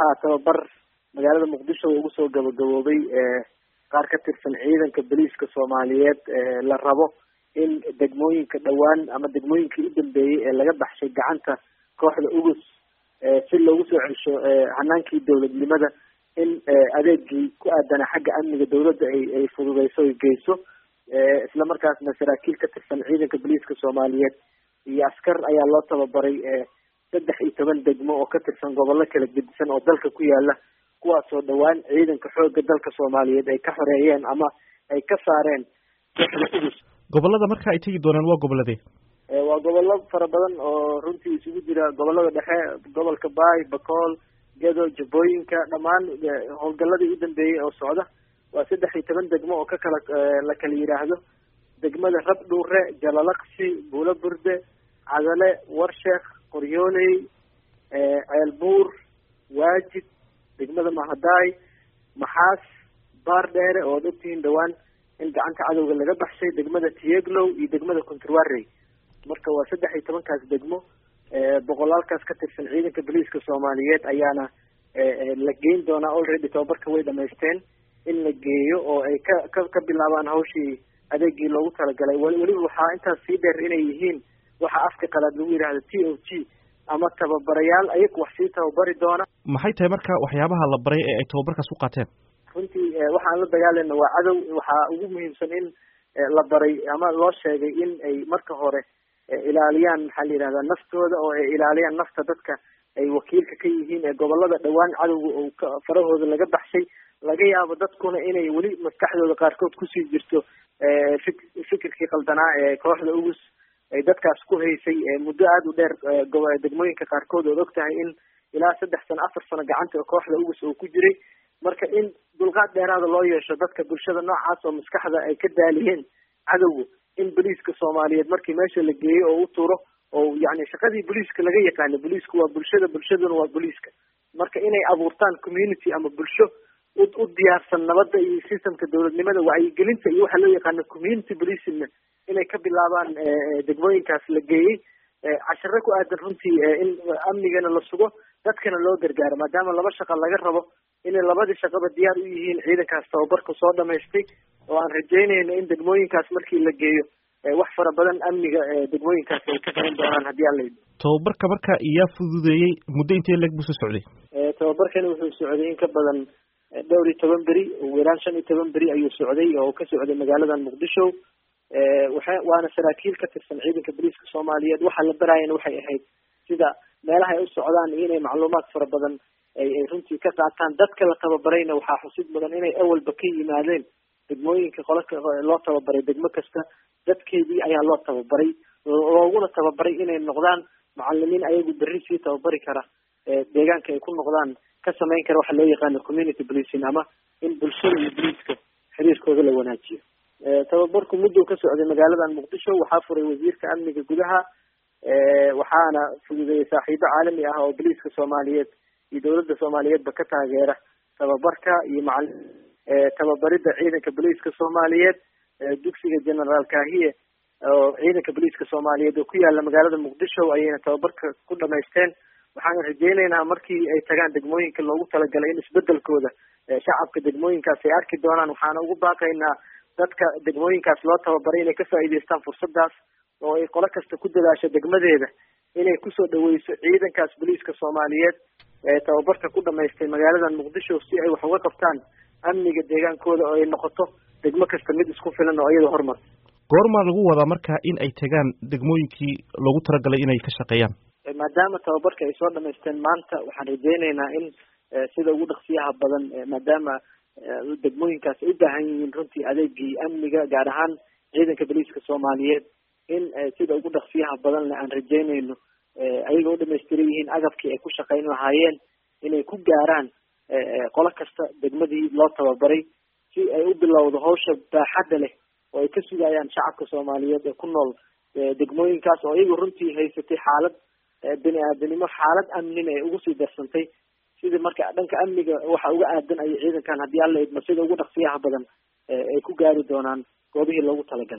waxaa tababar magaalada muqdisho ugu soo gabagaboobay qaar ka tirsan ciidanka boliiska soomaaliyeed la rabo in degmooyinka dhowaan ama degmooyinkii u dambeeyey ee laga baxshay gacanta kooxda ugus si loogu soo celsho hanaankii dowladnimada in adeegii ku aadana xagga amniga dawladda ay ay fududeyso ay geyso isla markaasna saraakiil ka tirsan ciidanka boliiska soomaaliyeed iyo askar ayaa loo tababaray saddex iyo toban degmo oo ka tirsan gobollo kala gedisan oo dalka ku yaala kuwaasoo dhowaan ciidanka xoogga dalka soomaaliyeed ay ka xoreeyeen ama ay ka saareen kooxda ugus gobolada marka ay tegi doonaan waa goboladee waa gobollo fara badan oo runtii isugu jira gobolada dhexe gobolka baay bakool gedo jabooyinka dhammaan howlgaladii u dambeeyey oo socda waa saddex iyo toban degmo oo ka kala la kala yidhaahdo degmada rabdhuure jalalaqsi buulo burde cadale warsheekh qoryooley ceelbuur waajid degmada mahadaay maxaas baar dheere oo ad ogtihiin dhowaan in gacanta cadowga laga baxshay degmada tieglow iyo degmada controwarey marka waa saddex iyo tobankaas degmo boqolaalkaas ka tirsan ciidanka boliiska soomaaliyeed ayaana la geyn doonaa already tababarka way dhamaysteen in la geeyo oo ay ka ka ka bilaabaan hawshii adeegii loogu talagalay weliba waxaa intaas sii dheer inay yihiin waxa afka qalaad lagu yidhaahdo t o g ama tababarayaal ayagu wax sii tababari doona maxay tahay marka waxyaabaha la baray ee ay tababarkaas u qaateen runtii waxaan la dagaalayna waa cadow waxaa ugu muhiimsan in la baray ama loo sheegay in ay marka hore ilaaliyaan maxaa la yidhahdaa naftooda oo ay ilaaliyaan nafta dadka ay wakiilka ka yihiin ee gobolada dhowaan cadowga oo ka farahooda laga baxshay laga yaabo dadkuna inay weli maskaxdooda qaarkood kusii jirto fik fikirkii qaldanaa ee kooxda ugus ay dadkaas ku haysay muddo aada u dheer degmooyinka qaarkood ood og tahay in ilaa saddex sano afar sano gacanta kooxda ugus oo ku jiray marka in dulqaad dheeraada loo yeesho dadka bulshada noocaas oo maskaxda ay ka daaliyeen cadowga in boliiska soomaaliyeed markii meesha la geeyo oo u turo oo yani shaqadii boliiska laga yaqaano boliisku waa bulshada bulshaduna waa boliiska marka inay abuurtaan community ama bulsho u u diyaarsan nabadda iyo systemka dowladnimada wacyigelinta iyo waxa loo yaqaano community policingna inay ka bilaabaan degmooyinkaas la geeyey cashiro ku aadan runtii in amnigana la sugo dadkana loo gargaaro maadaama laba shaqa laga rabo inay labadii shaqaba diyaar u yihiin ciidankaas tababarka soo dhamaystay oo aan rajeynayno in degmooyinkaas markii la geeyo wax fara badan amniga degmooyinkaas ay ka qaban doonaan haddii alla yidhi tababarka marka iyaa fududeeyey muddo intee leeg buu soo socday tababarkani wuxuu socday in ka badan dhowr iyo toban beri ugu yaraan shan iyo toban beri ayuu socday oo ka socday magaaladan muqdisho waxa waana saraakiil ka tirsan ciidanka boliiska soomaaliyeed waxa la baraayana waxay ahayd sida meelaha ay u socdaan iyo inay macluumaad fara badan ay ay runtii ka qaataan dadka la tababarayna waxaa xusid mudan inay awalba ka yimaadeen degmooyinka qolaka loo tababaray degmo kasta dadkeedii ayaa loo tababaray looguna tababaray inay noqdaan macalimiin ayagu berri sii tababari kara deegaanka ay ku noqdaan ka samayn kara waxa loo yaqaano community policing ama in bulshada iyo boliiska xiriirkooda la wanaajiyo tababarku muddou ka socday magaaladan muqdisho waxaa furay wasiirka amniga gudaha waxaana fududeeyey saaxiibo caalami ah oo boliiska soomaaliyeed iyo dowladda soomaaliyeedba ka taageera tababarka iyo macal tababaridda ciidanka boliiska soomaaliyeed dugsiga generaal kahiye oo ciidanka boliiska soomaaliyeed oo ku yaala magaalada muqdisho ayayna tababarka ku dhamaysteen waxaan rajeyneynaa markii ay tagaan degmooyinka loogu talagalay in isbedelkooda shacabka degmooyinkaas ay arki doonaan waxaana ugu baaqaynaa dadka degmooyinkaas loo tababaray inay ka faa'iidaystaan fursadaas oo ay qolo kasta ku dadaasho degmadeeda inay kusoo dhaweyso ciidankaas boliiska soomaaliyeed ee tababarka ku dhamaystay magaaladan muqdisho si ay wax uga qabtaan amniga deegaankooda oo ay noqoto degmo kasta mid isku filan oo iyada horumar goormaa lagu wadaa marka in ay tagaan degmooyinkii loogu talagalay inay ka shaqeeyaan maadaama tababarka ay soo dhamaysteen maanta waxaan rajeyneynaa in sida ugu dhaqsiyaha badan maadaama degmooyinkaas ay u baahan yihiin runtii adeegii amniga gaar ahaan ciidanka boliiska soomaaliyeed in sida ugu dhaqsiyaha badanle aan rajeyneyno ayaga u dhamaystiran yihiin agabkii ay ku shaqeyn lahaayeen inay ku gaaraan qolo kasta degmadii loo tababaray si ay u bilowdo hawsha baaxadda leh oo ay ka sugayaan shacabka soomaaliyeed ee ku nool degmooyinkaas oo iyagu runtii haysatay xaalad bini aadanimo xaalad amnina ay ugu sii darsantay sidii marka dhanka amniga waxa uga aadan ayay ciidankan haddii alla idmo sida ugu dhaqsiyaha badan ay ku gaari doonaan goobihii loogu talagalay